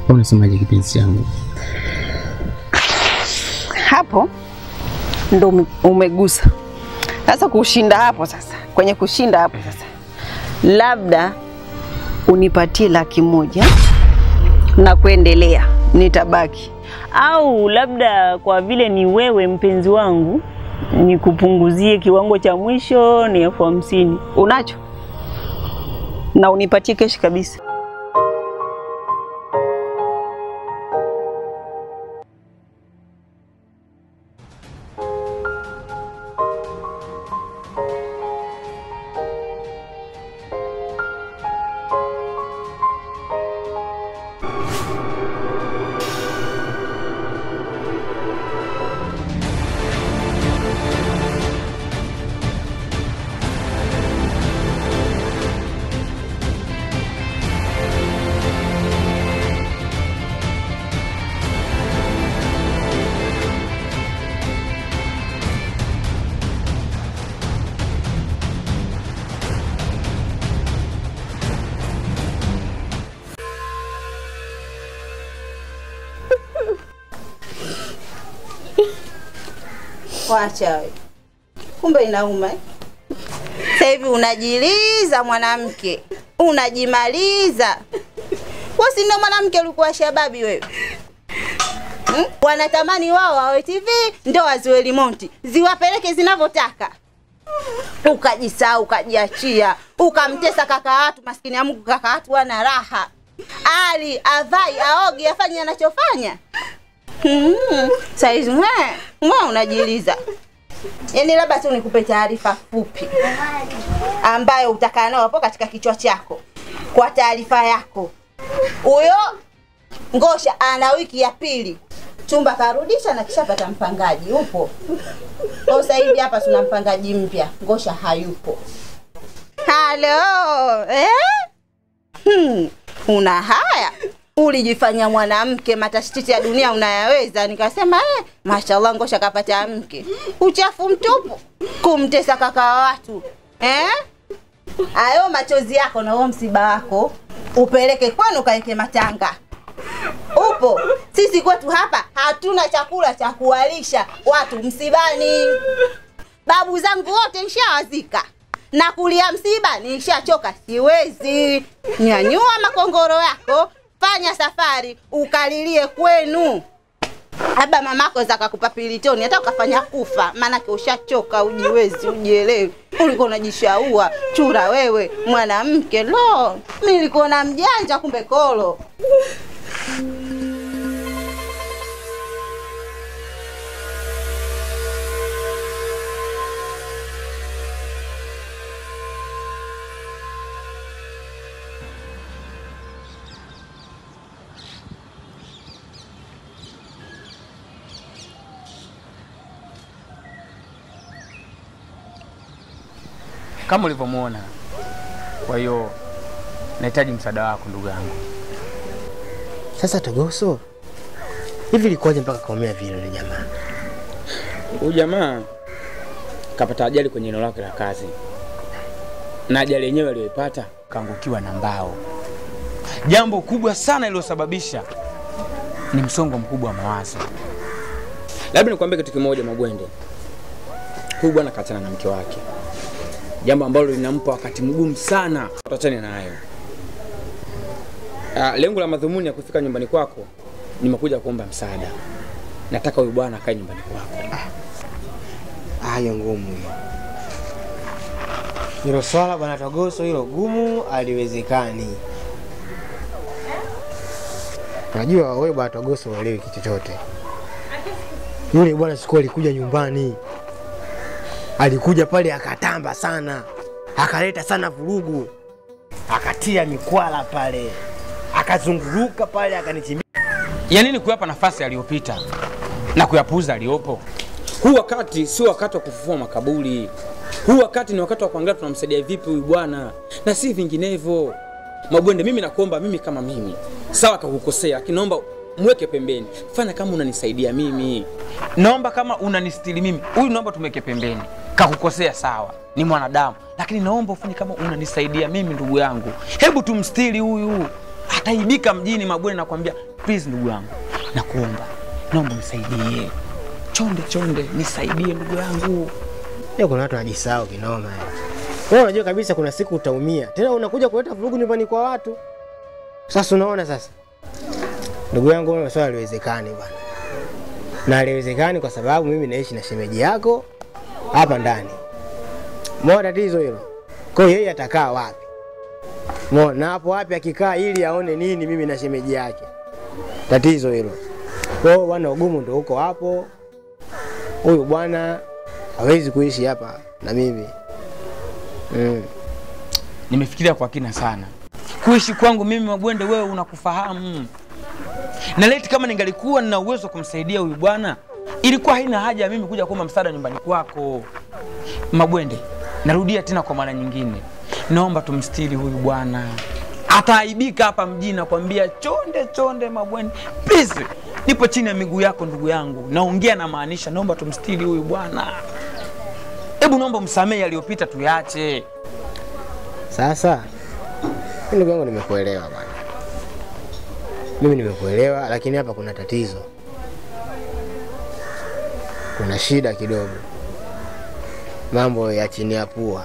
Au unasemaje kipenzi changu? Hapo ndo ume- umegusa sasa. Kushinda hapo sasa, kwenye kushinda hapo sasa, labda unipatie laki moja na kuendelea, nitabaki au labda kwa vile ni wewe mpenzi wangu, nikupunguzie kiwango cha mwisho ni elfu hamsini. unacho na unipatie keshi kabisa. Wacha we. Kumbe inauma eh? Sasa hivi unajiliza mwanamke, unajimaliza. Wewe si ndio mwanamke ulikuwa shababi wewe? Hmm? Wanatamani wao wawe TV ndio waziwe limonti, ziwapeleke zinavyotaka. Ukajisahau, ukajiachia, ukamtesa kaka watu, maskini ya Mungu, kaka watu wana raha, ali avai aogi afanye anachofanya. Hmm. Saizi mwe mwe unajiliza. Yaani labda tu nikupe taarifa fupi ambayo utakaa nayo hapo katika kichwa chako. Kwa taarifa yako, huyo Ngosha ana wiki ya pili chumba karudisha na kishapata mpangaji upo. Kwa sasa hivi hapa tuna mpangaji mpya, Ngosha hayupo. Halo, eh? Hmm, una haya ulijifanya mwanamke matashititi ya dunia unayaweza. Nikasema eh, mashallah, Ngosha kapata mke. Uchafu mtupu, kumtesa kaka wa watu eh? Ayo machozi yako na huo msiba wako upeleke kwenu, kaeke matanga. Upo sisi kwetu hapa hatuna chakula cha kuwalisha watu msibani. Babu zangu wote nishawazika na kulia msiba nishachoka, siwezi. Nyanyua makongoro yako, fanya safari ukalilie kwenu. Labda mamako zakakupa pilitoni hata ukafanya kufa, maanake ushachoka, ujiwezi, ujielewi. Ulikuwa unajishaua chura wewe, mwanamke. Lo, mi nilikuwa na mjanja, kumbe kolo. Kama ulivyomwona. Kwa hiyo nahitaji msaada wako ndugu yangu. Sasa Togoso, hivi ilikuwaje mpaka kaumia vile yule jamaa? Huyu jamaa kapata ajali kwenye eneo lake la kazi, na ajali yenyewe aliyoipata kaangukiwa na mbao. Jambo kubwa sana iliyosababisha ni msongo mkubwa wa mawazo. Labda nikwambie kitu kimoja, Magwende, huyu bwana kaachana na mke wake, jambo ambalo linampa wakati mgumu sana. Tuachane nayo. Ah, lengo la madhumuni ya kufika nyumbani kwako, nimekuja kuomba msaada. Nataka huyu bwana akae nyumbani kwako. Hayo ngumu hiyo. Hilo swala bwana Togoso, hilo gumu, aliwezekani. Unajua wewe bwana Togoso uelewi kitu chochote. Yule bwana siku alikuja nyumbani, alikuja pale akatamba sana, akaleta sana vurugu, akatia mikwala pale, akazunguruka pale, akanichimbia ya nini kuyapa nafasi aliyopita na kuyapuuza aliyopo? Huu wakati sio wakati wa kufufua makaburi. Huu wakati ni wakati wa kuangalia tunamsaidia vipi huyu bwana na si vinginevyo. Mabwende, mimi nakuomba, mimi kama mimi, sawa kakukosea, lakini naomba mweke pembeni, fanya kama unanisaidia mimi. Naomba kama unanistiri mimi, huyu naomba tumweke pembeni. Kakukosea sawa, ni mwanadamu, lakini naomba ufanye kama unanisaidia mimi, ndugu yangu. Hebu tumstiri huyu ataibika mjini Mabwende. Nakwambia please, ndugu yangu, nakuomba, naomba nisaidie, chonde chonde, nisaidie ndugu yangu. Leo kuna watu wanajisahau kinoma. yani. Wewe unajua kabisa kuna siku utaumia. Tena unakuja kuleta vurugu nyumbani kwa watu. Sasa unaona sasa. Ndugu yangu wewe swala haliwezekani bwana. Na haliwezekani kwa sababu mimi naishi na shemeji yako hapa ndani. Mbona tatizo hilo? Kwa hiyo yeye atakaa wapi? Mbona na hapo wapi akikaa ili aone nini mimi na shemeji yake? Tatizo hilo. Kwa hiyo bwana ugumu ndio huko hapo. Huyu bwana hawezi kuishi hapa na mimi. Mm. Nimefikiria kwa kina sana kuishi kwangu mimi Mabwende, wewe unakufahamu na leti, kama ningalikuwa nina uwezo wa kumsaidia huyu bwana, ilikuwa haina haja ya mimi kuja kuomba msaada nyumbani kwako Mabwende. Narudia tena kwa mara nyingine, naomba tumstiri huyu bwana, ataaibika hapa mjini. Nakwambia chonde chonde, Mabwende, please, nipo chini ya miguu yako ndugu yangu, naongea na maanisha, naomba tumstiri huyu bwana. Hebu naomba msamehe yaliyopita, tuyache. Sasa mimi ndugu yangu nimekuelewa bwana. Mimi nimekuelewa lakini hapa kuna tatizo. Kuna shida kidogo. Mambo ya chini ya pua.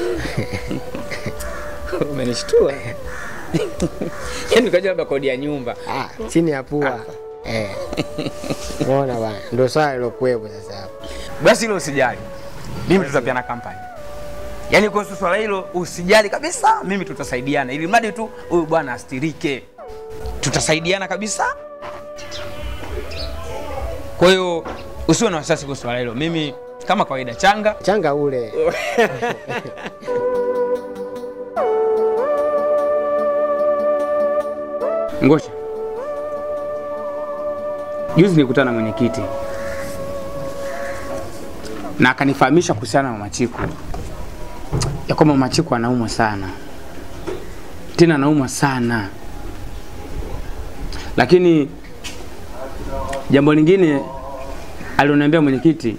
Umenishtua. Yaani ukajua labda kodi ya nyumba. Ah, chini ya pua. Eh. Unaona bwana, ndio swala lilokuwepo sasa hapa. Basi hilo usijali. Mimi tutapiana kampani. Yaani kuhusu swala hilo usijali kabisa, mimi tutasaidiana ili mradi tu huyu bwana astirike. Tutasaidiana kabisa. Kwa hiyo usiwe na wasiwasi kuhusu swala hilo. Mimi kama kawaida changa Changa ule. Ngosha. Juzi nilikutana na mwenyekiti na akanifahamisha kuhusiana na Machiku ya kwamba Machiku anaumwa sana, tena anaumwa sana, lakini jambo lingine alioniambia mwenyekiti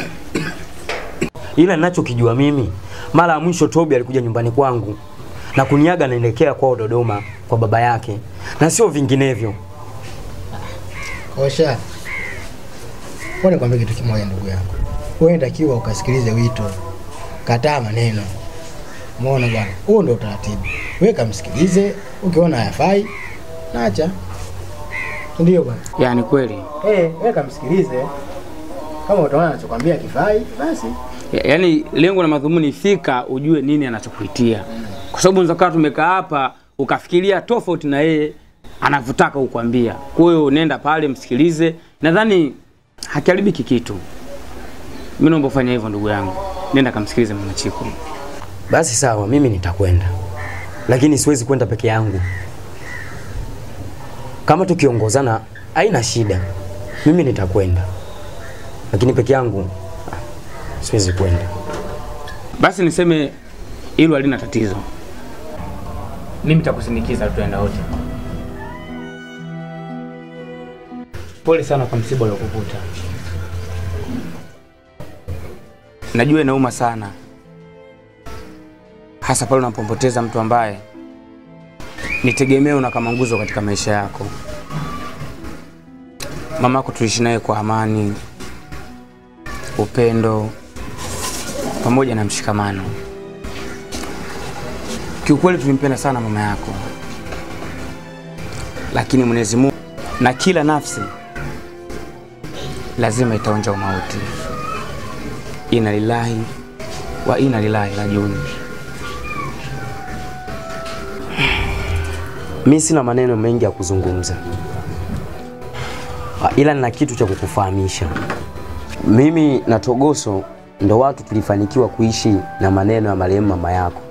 ila ninachokijua mimi, mara ya mwisho Tobi alikuja nyumbani kwangu na kuniaga naelekea kwao Dodoma kwa baba yake, na sio vinginevyo. Osha. Wewe nikwambie kitu kimoja ndugu yangu. Wewe unatakiwa ukasikilize wito. Kataa maneno. Umeona bwana? Huo ndio utaratibu. Wewe kamsikilize, ukiona hayafai, naacha. Ndio bwana. yani kweli Eh, wewe kamsikilize. Kama utaona anachokwambia kifai, basi Ya- yaani lengo na madhumuni fika ujue nini anachokuitia, kwa sababu unaweza kuwa tumekaa hapa ukafikiria tofauti na yeye anavyotaka kukwambia. Kwa hiyo nenda pale msikilize, nadhani hakiharibiki kitu. Mimi naomba ufanye hivyo ndugu yangu, nenda kamsikilize mama Chiku. Basi sawa, mimi nitakwenda, lakini siwezi kwenda peke yangu. Kama tukiongozana haina shida, mimi nitakwenda, lakini peke yangu ah, siwezi kwenda. Basi niseme hilo halina tatizo, mimi nitakusindikiza, tutaenda wote. Pole sana kwa msiba uliokukuta. Najua inauma sana, hasa pale unapompoteza mtu ambaye ni tegemeo na kama nguzo katika maisha yako. Mamako tuliishi naye kwa amani, upendo pamoja na mshikamano. Kiukweli tulimpenda sana mama yako, lakini Mwenyezi Mungu na kila nafsi lazima itaonja umauti. Inna lillahi wa inna ilaihi rajiun. Mi sina maneno mengi ya kuzungumza, Ah, ila nina kitu cha kukufahamisha. Mimi na Togoso ndo watu tulifanikiwa kuishi na maneno ya marehemu mama yako.